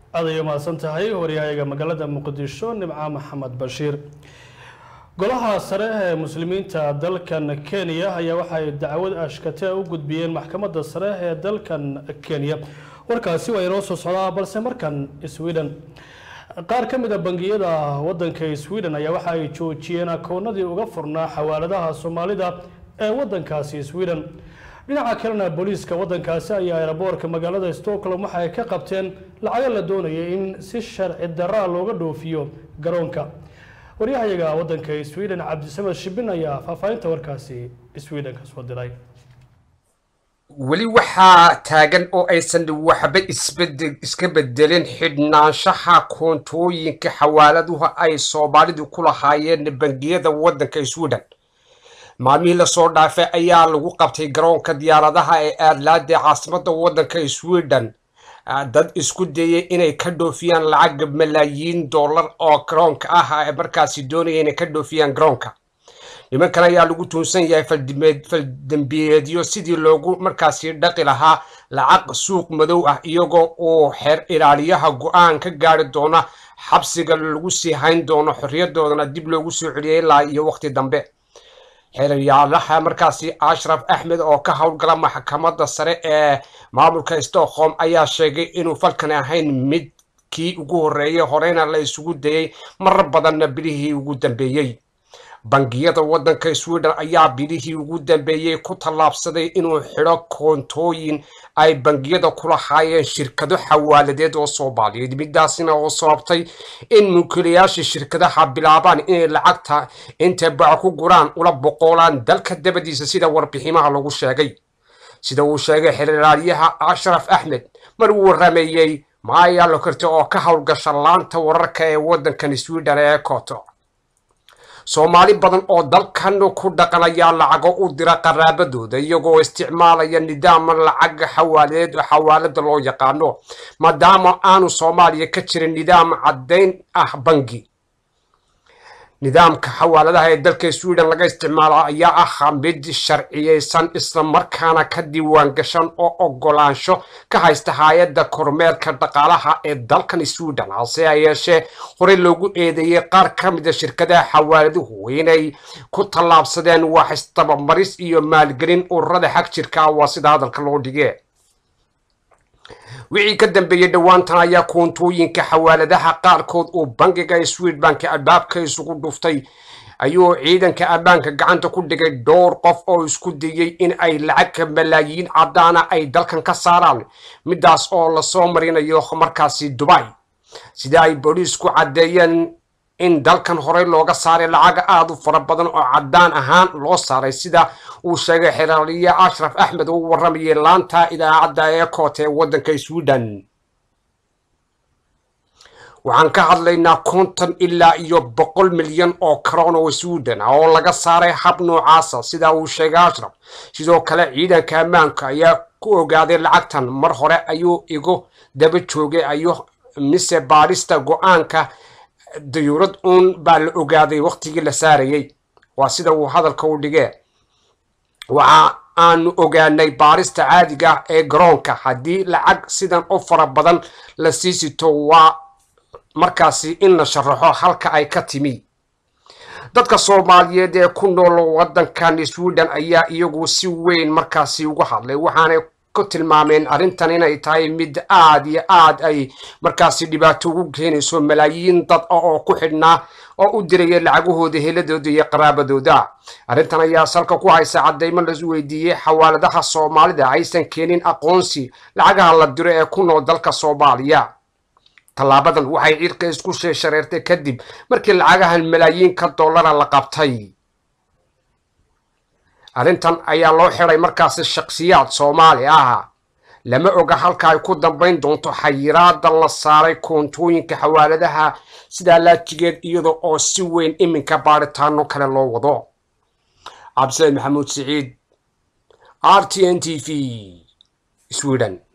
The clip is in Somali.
aad ay umahadsan tahay waryahayaga magaalada muqdisho nimca maxamed bashiir golaha sare ee muslimiinta dalkan kenya ayaa waxay dacwad ashkatee u gudbiyeen maxkamadda sare ee dalkan kenya warkaasi waa inoo soo socdaa balse markan sweden qaar ka mid a bangiyada wadanka sweden ayaa waxa ay joojiyeen akoonadii uga furnaa xawaaladaha soomaalida ee wadankaasi sweden dhinaca kalena booliiska wadankaasi ayaa aeroboorka magaalada stockholm waxa ay ka qabteen lacago la doonayay in si sharci daraa looga dhoofiyo garoonka waryahayaga wadanka sweden cabdisamed shibin ayaa faahfaahinta warkaasi sweden ka soo diray weli waxaa taagan oo aysan waxba isbedel iska bedelin xidhnaanshaha koontooyinka xawaaladuha ay soomaalidu ku lahaayeen bangiyada waddanka sweden maalmihii lasoo dhaafay ayaa lagu qabtay garoonka diyaaradaha ee aadlaada ee caasimadda waddanka sweden dad isku dayay inay ka dhoofiyaan lacag malaayiin dollar oo garoonka ah ee markaasi doonaya inay ka dhoofiyaan garoonka nimankan ayaa lagu tuunsan yahay faldembiyeedyo sidii loogu markaasi dhaqi lahaa lacag suuq madow ah iyagoo uu xeer ilaaliyaha go-aan ka gaari doona xabsiga lagu sii hayn doono xorriyadoodana dib loogu soo celiyay ilaa iyo waqti dambe xeeryaalaha markaasi ashraf axmed oo ka howlgala maxkamadda sare ee maamulka stockholm ayaa sheegay inuu falkan ahayn mid kii ugu horreeyay horeyna la isugu dayay marar badanna bilihii ugu dambeeyey bangiyada waddanka sweden ayaa bilihii ugu dambeeyey ku tallaabsaday inuu xidho koontooyin ay bangiyada ku lahaayeen shirkado xawaaladeed oo soomaaliyeed midaasina oo sababtay in mulkiilayaasha shirkadaha bilaabaan inay lacagta intay bac ku guraan ula boqolaan dalka dabadiisa sida warbiximaha lagu sheegay sida uu sheegay xiriiraalyaha ashraf axmed mar uu warameeyey maaya lokarti oo ka howlgasha laanta wararka ee waddankan sweden ee koto soomaali badan oo dalkan ku dhaqanaya lacago u dira qaraabadooda iyagoo isticmaalaya nidaama lacag xawaaladeed oo xawaalada loo yaqaano maadaama aanu soomaaliya ka jirin nidaam caddayn ah bangi nidaamka xawaaladaha ee dalka sweden laga isticmaala ayaa ah mid sharciyeysan islamarkaana ka diiwaan gashan oo ogolaansho ka haysta hay-adda kormeerka dhaqaalaha ee dalkan sweden hase yeeshee horey loogu eedeeyey qaar ka mida shirkadaha xawaaladuhu inay ku tallaabsadeen wax istabamaris iyo maalgelin ururada xag jirka waa sida hadalka loo dhige wixii ka dambeeyey dhowaantan ayaa koontooyinka xawaaladaha qaarkood uu bangiga swedbank albaabka isugu dhuftay ayuu ciidanka ammaanka gacanta ku dhigay dhowr qof oo isku dayey in ay lacag malaayiin caddaana ay dalkan ka saaraan midaas oo lasoo marinayo markaasi dubay sida ay booliisku caddeeyeen in dalkan horey looga saaray lacag aada u fara badan oo caddaan ahaan loo saaray sida uu sheegay xeraaliye ashraf axmed oo u warramayay laanta idaacadda ee koot ee waddanka sweden waxaan ka hadlaynaa konton ilaa iyo boqol milyan oo karoon oo sweden ah oo laga saaray hab noocaasa sida uu sheegay ashraf sidoo kale ciidanka ammaanka ayaa ku ogaaday lacagtan mar hore ayuu igu daba joogay ayo mise baadhista go-aanka dayuurad uun baa la ogaaday waqtigii la saarayey waa sida uu hadalka u dhigee waxa aanu ogaanay baarista caadiga ah ee garoonka haddii lacag sidan u fara badan la sii sito waa markaasi in la sharaxo halka ay ka timi dadka soomaaliyeed ee ku nool waddankan sweden ayaa iyagu si weyn markaasi uga hadlay waxaanay ku tilmaameen arrintan inay tahay mid aad iyo aad ay markaasi dhibaato ugu keenayso malaayiin dad ah oo ku xidhnaa oo u diraya lacagahooda heladooda iyo qaraabadooda arrintan ayaa salka ku haysa caddaymo la weydiiyey xawaaladaha soomaalida aysan keenin aqoonsi lacagaha la diro ee ku nool dalka soomaaliya tallaabadan waxay ciirka isku sheeshareertay kadib markii lacagahan malaayiinka dollara la qabtay arrintan ayaa loo xiday markaasi shakhsiyaad soomaali ah lama oga halka ay ku dambayn doonto xayiraada la saaray koontooyinka xawaaladaha sidaa laajigeed iyada oo si weyn iminka baaritaano kale loo wado cabdisaid maxamuud siciid r t n t v sweden